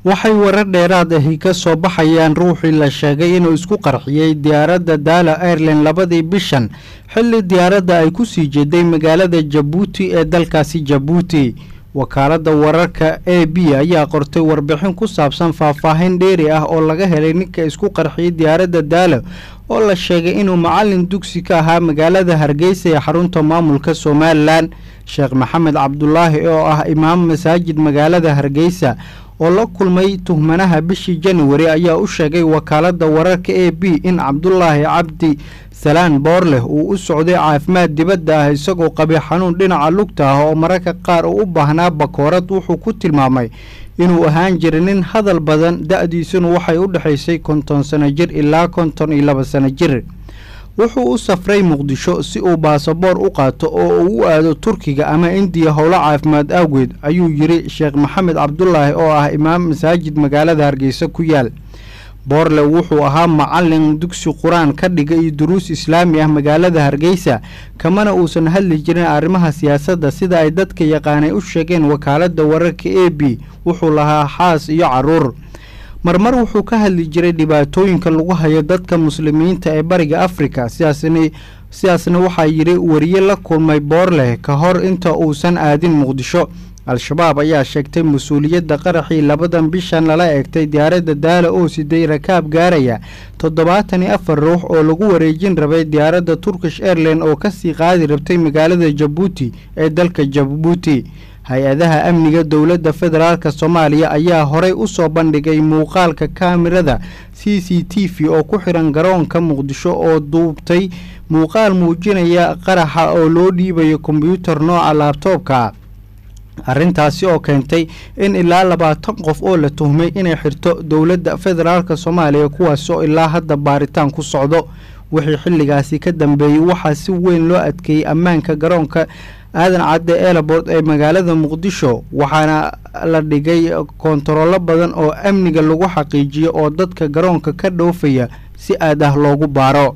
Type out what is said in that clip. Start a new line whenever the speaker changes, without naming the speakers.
waxay warar dheeraad ahi ka soo baxayaan ruuxii la sheegay inuu isku qarxiyey diyaaradda daala airline labadii bishan xilli diyaaradda ay ku sii jeeday magaalada jabuuti ee dalkaasi jabuuti wakaaladda wararka a b ayaa qortay warbixin ku saabsan faahfaahin dheeri ah oo laga helay ninka isku qarxiyey diyaaradda daalo oo la sheegay inuu macalin dugsi ka ahaa magaalada hargeysa ee xarunta maamulka somalilan sheekh maxamed cabdulaahi oo ah imaam masaajid magaalada hargeysa oo la kulmay tuhmanaha bishii januari ayaa u sheegay wakaaladda wararka a b in cabdulaahi cabdi salaan boorleh uu u socday caafimaad dibadda ah isagoo qabay xanuun dhinaca lugta ah oo mararka qaar uu u baahnaa bakoorad wuxuu ku tilmaamay inuu ahaan jiray nin hadal badan da-diisuna waxay u dhexaysay konton sano jir ilaa konton iyo laba sano jir wuxuu u safray muqdisho si uu baasaboor u qaato oo uu u aado turkiga ama indiya howlo caafimaad awgeed ayuu yidhi sheekh maxamed cabdulaahi oo ah imaam masaajid magaalada hargeysa ku yaal boorle wuxuu ahaa macalin dugsi qur-aan ka dhiga iyo duruus islaami ah magaalada hargeysa kamana uusan hadli jirin arrimaha siyaasadda sida ay dadka yaqaanay u sheegeen wakaaladda wararka a b wuxuu lahaa xaas iyo caruur marmar wuxuu ka hadli jiray dhibaatooyinka lagu hayo dadka muslimiinta ee bariga afrika sidaasna sidaasna waxaa yidhi wariye la kulmay boorleh ka hor inta uusan aadin muqdisho al-shabaab ayaa sheegtay mas-uuliyadda qaraxii labadan bishan lala eegtay diyaaradda daala oo siday rakaab gaaraya toddobaatan iyo afar ruux oo lagu wareejin rabay diyaaradda turkish airline oo kasii qaadi rabtay magaalada jabuuti ee dalka jabuuti hay-adaha amniga dowladda federaalk soomaaliya ayaa horey u soo bandhigay muuqaalka kaamirada c c t v oo ku xiran garoonka muqdisho oo duubtay muuqaal muujinaya qaraxa oo loo dhiibayo kombyuutar nooca laabtoobka arrintaasi oo keentay in ilaa labaatan qof oo la tuhmay inay xirto dowladda federaalk soomaaliya kuwaas oo ilaa hadda baaritaan ku socdo wixii xilligaasi ka dambeeyey waxaa si weyn loo adkeeyey ammaanka garoonka aadan cadde elabord ee magaalada muqdisho waxaana la dhigay koontarollo badan oo amniga lagu xaqiijiyo oo dadka garoonka ka dhoofaya si aad ah loogu baaro